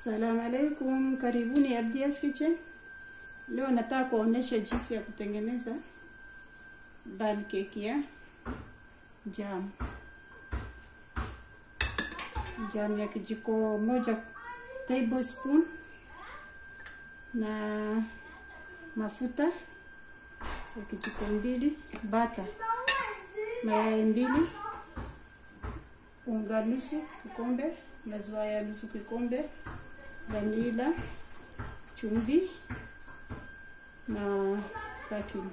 Salamu alaikum, karibuni Abdia's Kitchen. Leo nataka kuonesha jinsi ya kutengeneza pancake ya jam. Jam ya kijiko moja tablespoon na mafuta ya kijiko mbili, bata, mayai mbili, unga nusu kikombe, maziwa ya nusu kikombe, vanila, chumvi na baking.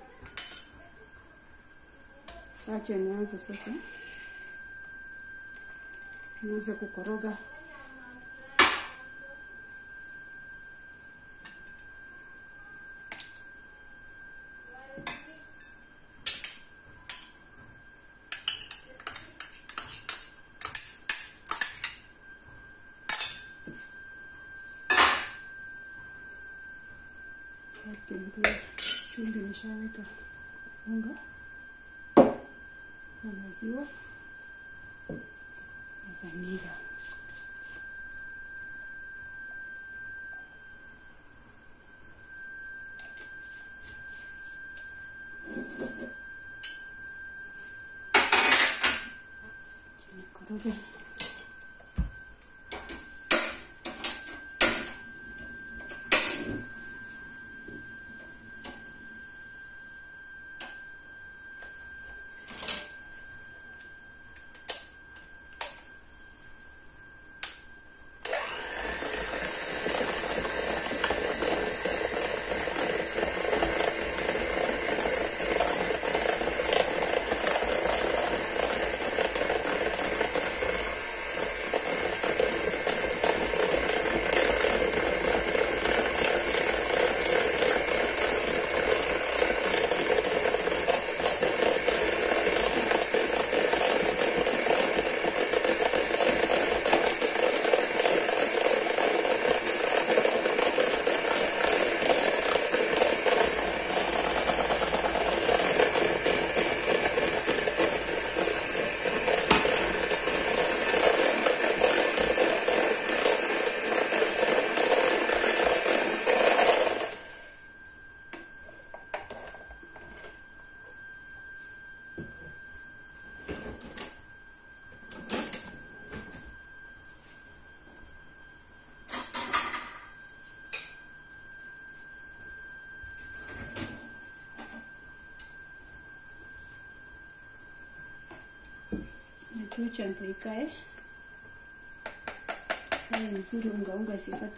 Acha nianze sasa, nianze kukoroga Kitunguu, chumvi nishaweka, unga na maziwa na vanila. Nikoroge. Nachucha nitaikae kae mzuri, unga unga isipate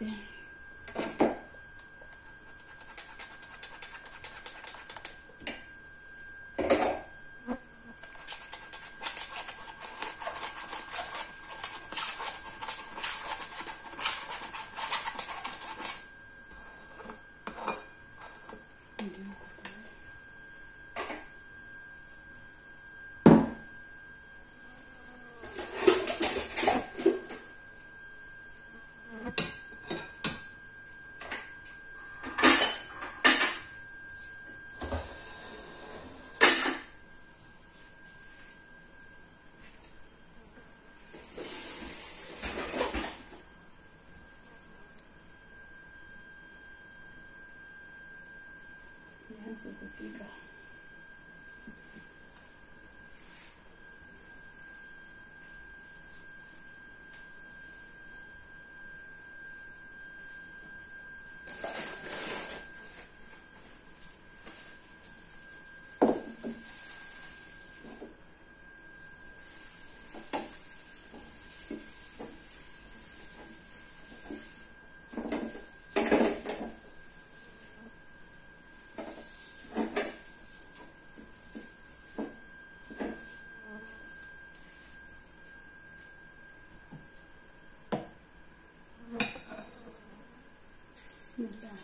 nianze kupika. Bismillah.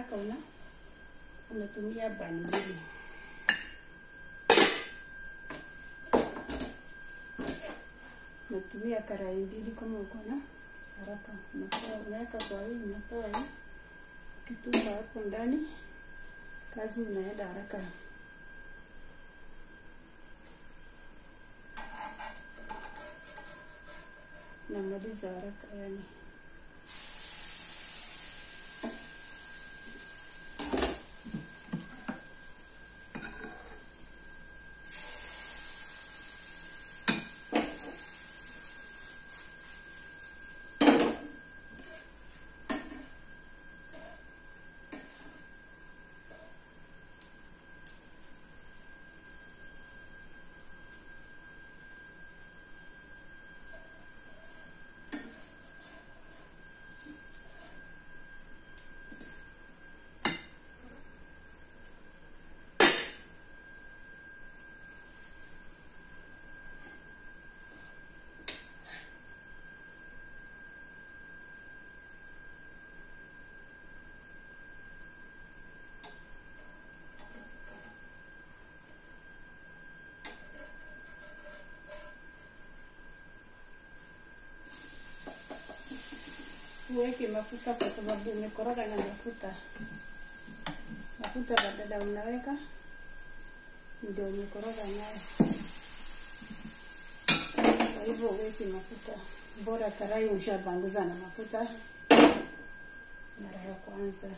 haraka una unatumia bani mbili. Unatumia karai mbili kama uko na haraka, unatoa unaweka kwa hii, unatoa hii, ukitupa hapo ndani, kazi unaenda haraka. Namaliza haraka yani. Uweke mafuta kwa sababu umekoroga na mafuta. Mafuta badala unaweka ndio umekoroga nayo. Kwa hivyo uweke mafuta, bora karai ushapanguza na mafuta mara ya kwanza.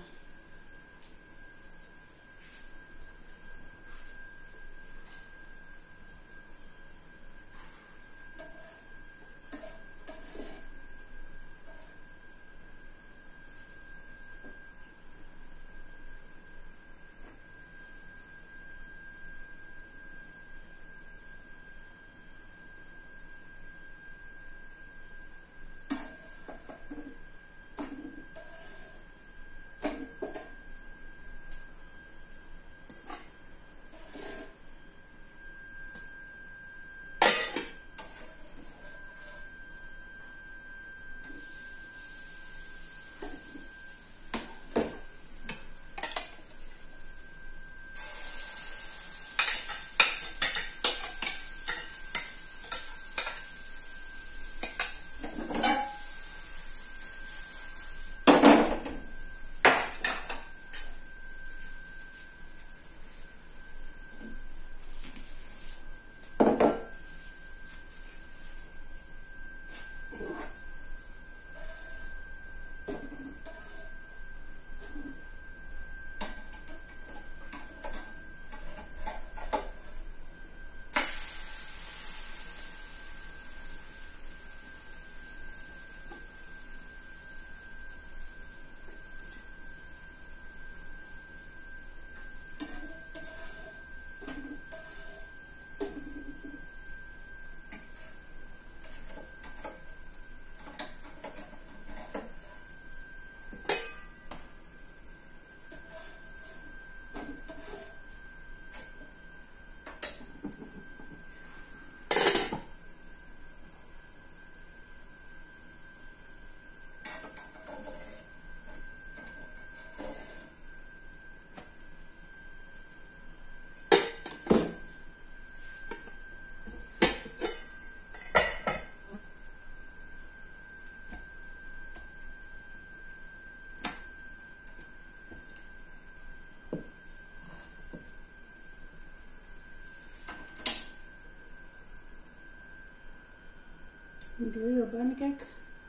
Ndio hiyo pancake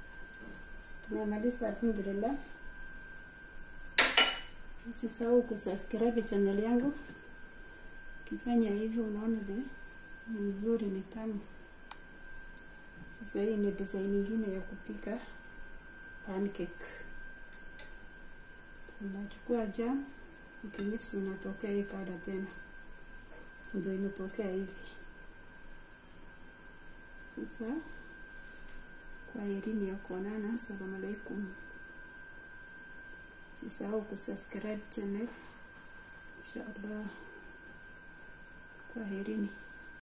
tumemaliza, alhamdulillah. Usisahau kusubscribe channel yangu. Ukifanya hivyo, unaona vile ni mzuri, ni tamu. Sasa hii ni design nyingine ya kupika pancake. Unachukua jam ukimix, unatokea hii kada tena, ndio inatokea hivi sasa. Kwaherini ya kuonana. Assalamu alaikum. Usisahau kusubscribe channel. Inshallah. Kwaherini.